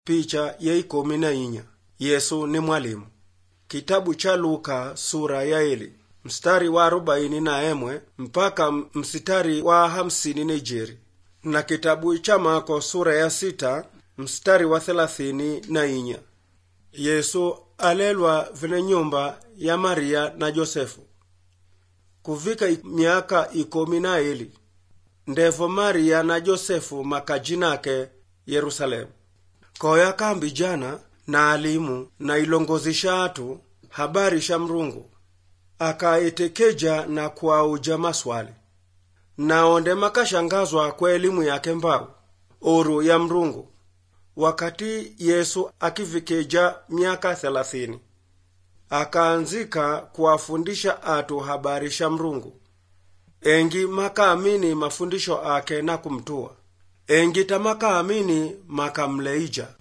picha ya ikumi na inya yesu ni mwalimu kitabu cha luka sura ya eli mstari wa arobaini na emwe mpaka mstari wa hamsini na ijeri na kitabu cha mako sura ya sita mstari wa thelathini na inya yesu alelwa vene nyumba ya maria na josefu kuvika miaka ikomi na eli ndevo maria na josefu makajinake yerusalemu koya kambi jana na alimu na ilongozisha atu habari sha mrungu akaitekeja na kuauja maswali naonde makashangazwa kwa elimu yake mbau oru ya mrungu wakati yesu akivikeja miaka thelathini akaanzika kuwafundisha atu habari sha mrungu engi makaamini mafundisho ake na kumtua engi tamakaamini makamleija